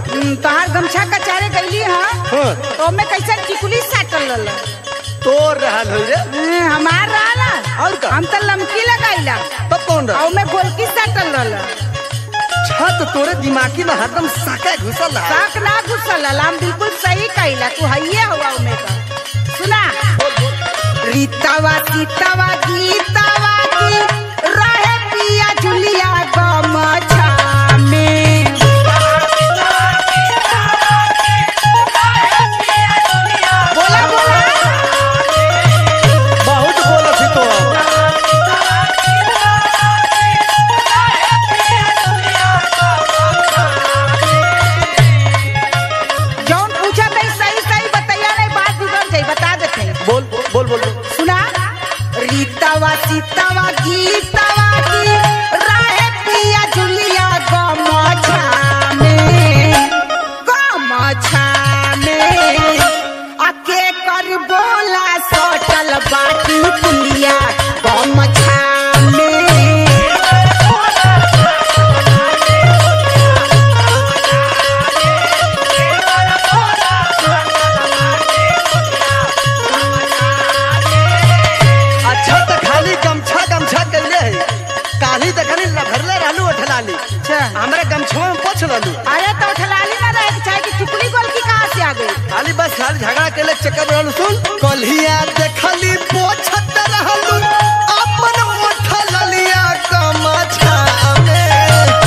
हम्म, तोहार गमछा कचारे गईली हाँ हाँ तो में कैसे टिकुली साटल रहल तोर रहल हो रे हम्म, हमार रहला और का? हम तो लमकी लगाईला तब कौन रहा और में गोलकी साटल रहल छत तोरे दिमागी में हरदम साका घुसल रहा साक ना घुसल हम बिल्कुल सही कहिला तू हइये हुआ उमे का सुना रीतावा सीतावा गीतावा की रहे पिया जुलिया गमछा में बोला बोला बहुत बोलत ही तो जौन पूछा नहीं सही सही बताइया नहीं बात बिगड़ जाई बता देते हैं बोल बोल बोल बोल सुना रीतावा सीतावा गीतावा की रहे पिया जुलिया गमछा में गमछा में अके कर बोला सोटल बाटी पुलिया गमछा में अच्छा तो खाली गमछा गमछा कैले है काली देखनी लभरले रहलू उठलाली अच्छा हमरा गमछवा में पोछ ललू अरे तो ठलाली ना रहे चाहे कि टुकड़ी गोल की कहाँ से आ गई खाली बस खाली झगड़ा केले चक्कर रहलू सुन कल्हिया देखली पोछत रहलू अपन उठलिया गमछा में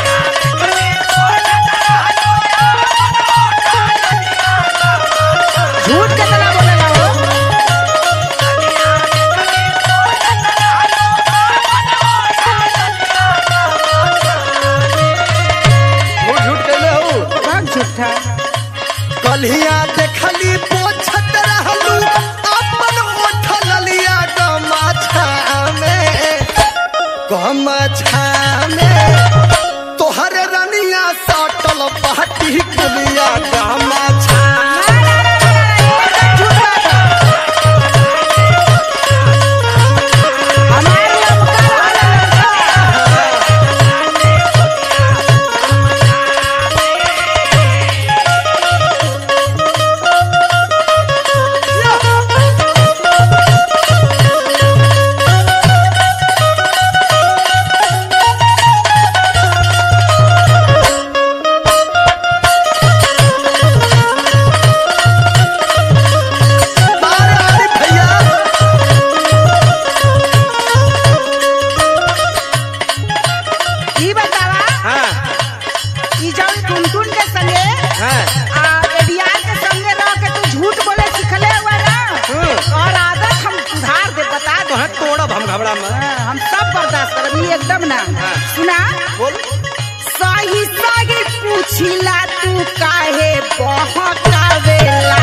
झूठ कितना बोलेगा वो झूठ झूठ कैले हो बहुत झूठा कल्हिया देखली पोछत रहलू अपन उठलिया गमछा में गमछा में तोहरे रनिया सटल पाटी कुलिया गमछा झूठ बात है। हमारे लमका रहल है। बारे बारे भैया ई बतावा हाँ ई जौन टुनटुन के संगे हाँ आ एडियार के संगे रह के तू झूठ बोले सिखले हुआ ना हम्म। और आदत हम सुधार दे बता दे तोहर तोड़ब हम घबरा में हाँ, हम सब बर्दाश्त करब ई एकदम ना हाँ। सुना बोल सही सही पूछिला तू काहे बहकावेला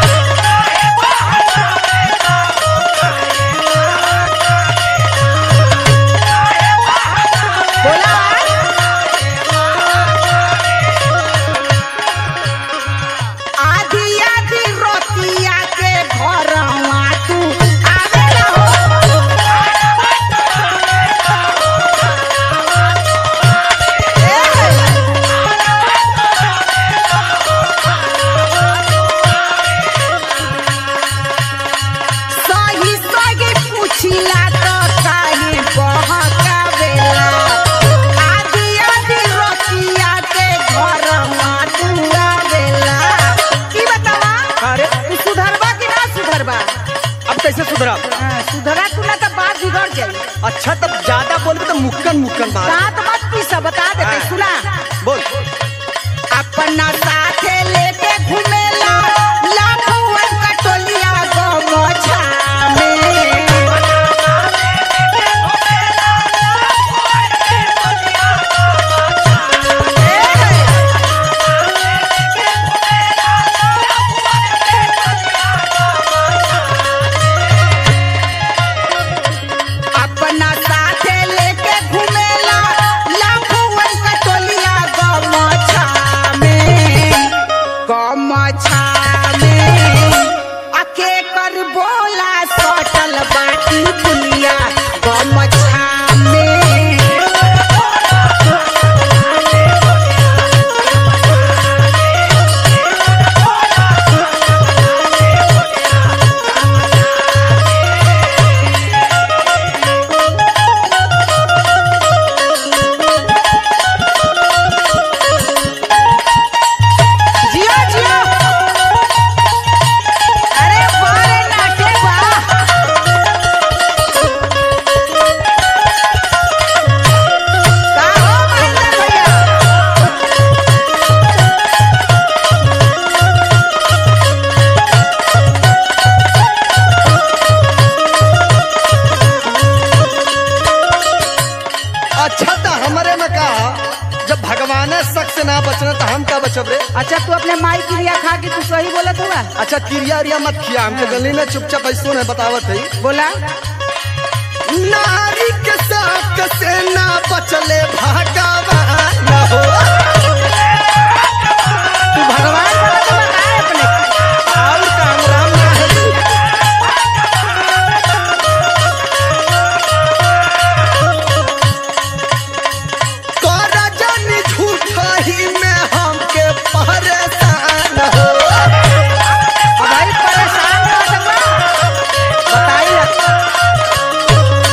बोला आधी आधी रोटिया के घरवा तू आवेला हो सही सही पूछिला तो काहे बहकावेला आधी आधी रोटिया के घरवा तू आवेला की बतावा अरे तू सुधरबा कि ना सुधरबा अब कैसे सुधरब हाँ, सुधरा तू ना तो बात बिगड़ जाई अच्छा तब ज्यादा बोलबे तो मुक्कन मुक्कन मार दांत मत पीसा बता देते हाँ। सुना बोल अपना साथे लेके घूमेला लाखों का टोलिया गमछा में अपना साथे लेके घूमेला बोलब रे अच्छा तू अपने माई की रिया खा के तू सही बोलत हुआ अच्छा किरिया रिया मत खिया हमके गली में चुपचाप ऐसो है बतावत है बोला नारी के साथ से ना बचले भगवान हो तू भगवान बोला तो बताए अपने और काम राम ना है कर जानी झूठा ही में हमके परेशान हो भाई परेशान मत हुआ बताई लग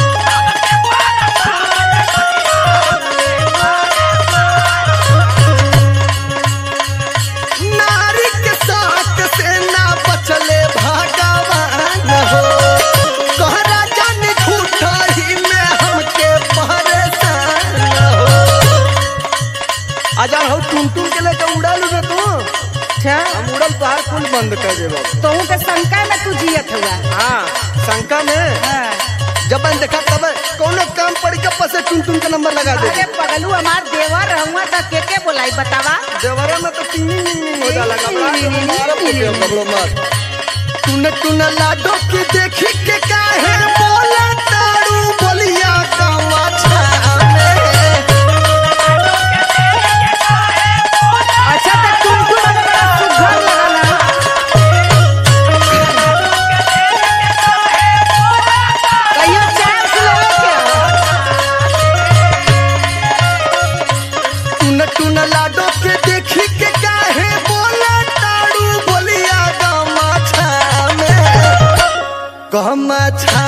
नारी के साथ से ना बचले भगवान हो कहरा जानी झूठा ही में हमके परेशान हो आजा हो टुन टुन के लेके उड़ल रे तू अच्छा हम उड़ल पहाड़ कुल बंद कर देबो तोहू के शंका में तू जियत हुआ हाँ शंका में हाँ। जब मैं देखा तब कोनो काम पड़ी के पसे टुन टुन के नंबर लगा दे अरे पगलू हमार देवर रहुआ तो के के बोलाई बतावा देवरा में तो टिंग टिंग टिंग हो जाला कपड़ा के मारा पोते कपड़ो मत टुन टुन लाडो की देखी के काहे बोला तारू बोलिया कामा छामे अच्छा तो तुम तू बड़ा सुघर लगाना कहियो चार किलो के टुन टुन लाडो के देखी के काहे बोला तारू बोलिया कामा छामे कामा छा